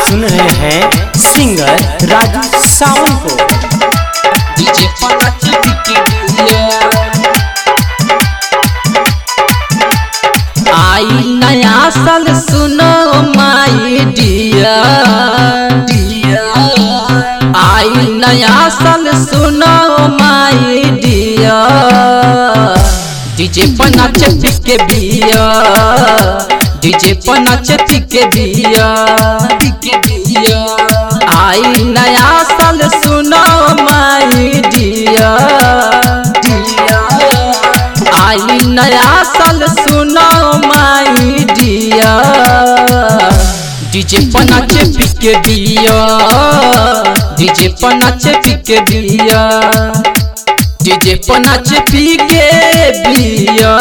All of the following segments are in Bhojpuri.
सुन रहे हैं सिंगर राजू सावंत को डीजे पलट के बिया आई नया साल सुनो माई डिया आई नया साल सुनो माई डिया डीजे पर नाचे पिके बिया डीजे पर नाचे पिके बिया पिके बिया आई नया साल सुनो माई डिया डिया आई नया साल सुनो माई डिया डीजे पर नाचे पिके बिया डीजे पर नाचे पिके बिया डीजे पर नाचे पिके बिया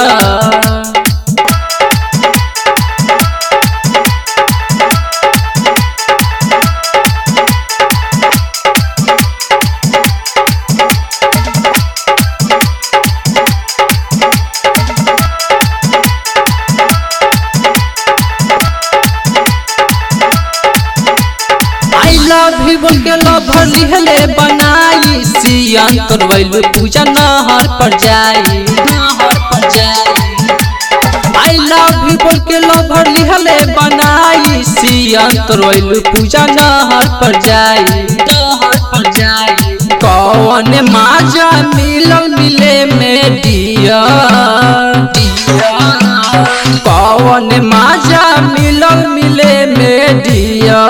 आई लव यू के लवर लिहले बनाई सियान करवैल पूजा नहर पर जाई नहर पर जाई आई लव यू के लवर लिहले बनाई सियान करवैल पूजा नहर पर जाई नहर पर जाई कौन माजा मिलल मिले में दिया दिया कौन माजा मिलल मिले में दिया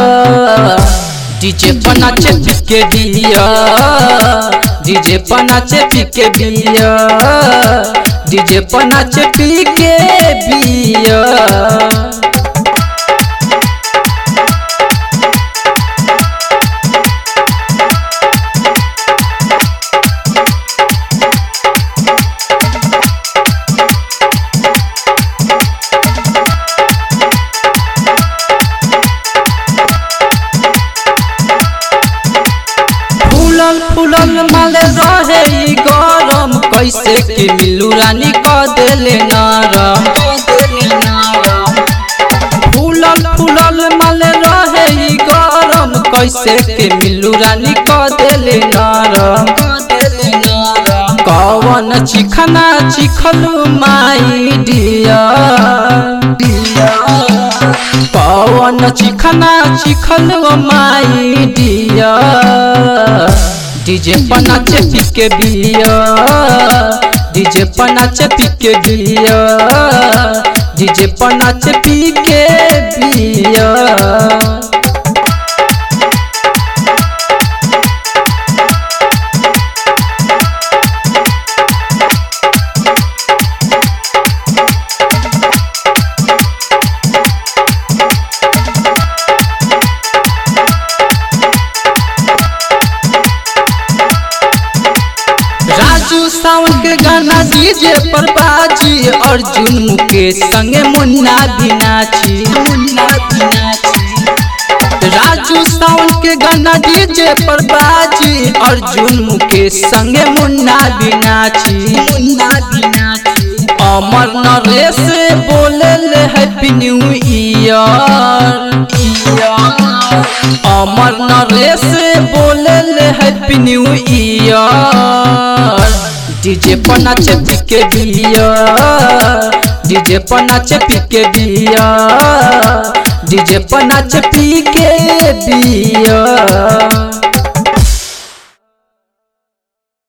डीजे पर नाचे पिके दिया डीजे पर नाचे पिके बिया डीजे पर नाचे पिके बिया फूलल फूलल माले रहे ई गरम कैसे के मिलू रानी क देले नरम फूलल फूलल माले रहे ई गरम कैसे के मिलू रानी क देले नरम कवन चिखना चिखलू माई डिया पवन चिखना चिखल माई डिया डीजे पर नाचे पिके बिया डीजे पर नाचे पिके बिया डीजे पर नाचे पिके बिया राजू सावन के गाना डीजे पर बाजी अर्जुन मुकेश संगे मुन्ना भी नाची मुन्ना भी नाची राजू सावन के गाना डीजे पर बाजी अर्जुन मुकेश संगे मुन्ना भी नाची मुन्ना भी नाची अमर नरेश बोले ले happy new year Amar Naresh बोले ले हैप्पी न्यू ईयर डीजे पर नाचे पिके बिया डीजे पर नाचे पिके बिया डीजे पर नाचे पिके बिया